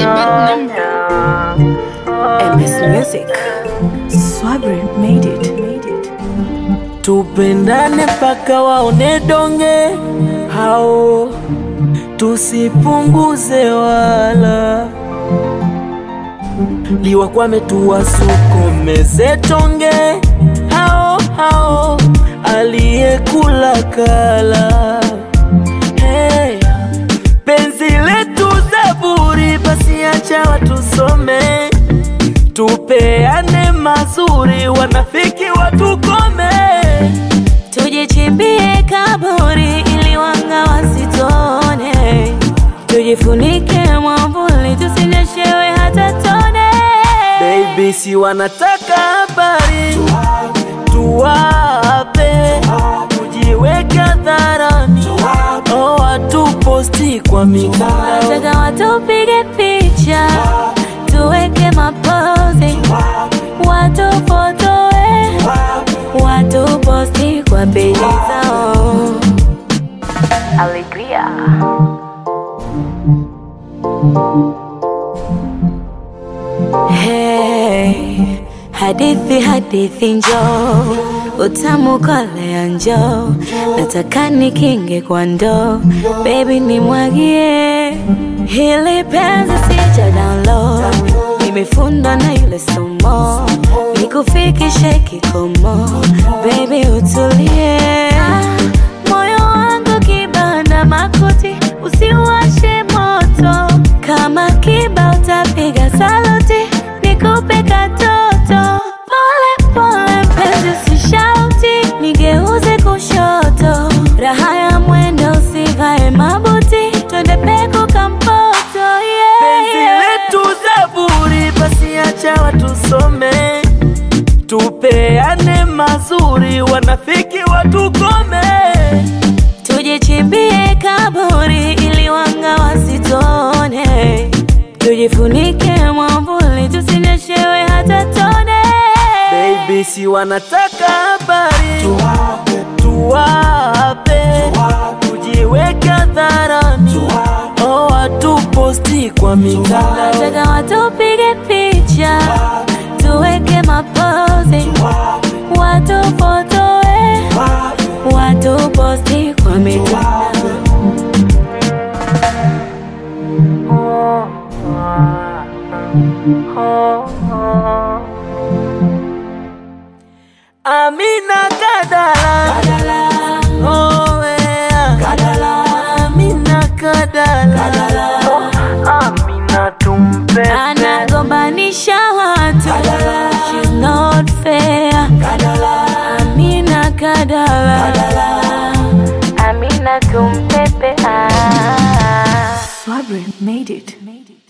MS Music. Swabri made it. Made it. Tupendane mpaka waone donge hao, tusipunguze wala liwakwame, tuwasukumeze tonge hao hao, aliyekula kala. Hey, penzi letu Zaburi, basi acha watusome, tupeane mazuri, wanafiki watukome. Tujichimbie kaburi ili wanga wasitone, tujifunike mwavuli tusinyeshewe hata tone. Baby, si wanataka habari tuwape, tujiweke hadharani, oh, watuposti kwa mitandao. Nataka watupige picha tuweke mapozi, watufotoe, watuposti kwa peji zao. Alegria. Hey, hadithi hadithi njoo, utamu kolea njoo, nataka nikinge kwa ndoo, baby nimwagie hili penzi sija download, nimefundwa na yule somo, nikufikishe kikomo, baby utulie, moyo wangu kibanda makuti, usiwashe moto, kama kiba utapiga saluti, nikupe katoto, pole pole mpenzi usishauti, nigeuze kushoto, raha ya mwendo usivae mabuti, twende peku kampoto, yeah, Penzi yeah. letu Zaburi, basi acha watusome, tupeane mazuri, wanafiki watukome. Tujichimbie kaburi ili wanga wasitone, tujifunike mwavuli tusinyeshewe hata tone. Baby, si wanataka habari tuwape, tujiweke hadharani, oh, watuposti kwa mitandao. Nataka watupige picha tuweke mapozi, watufotoe, watuposti kwa mitandao. Amina Kadala, oh yeah. Amina Kadala, oh, Amina tumpe anagombanisha watu She's not fair Amina Kadala Amina tumpepe ah. Swabri made it. Made it.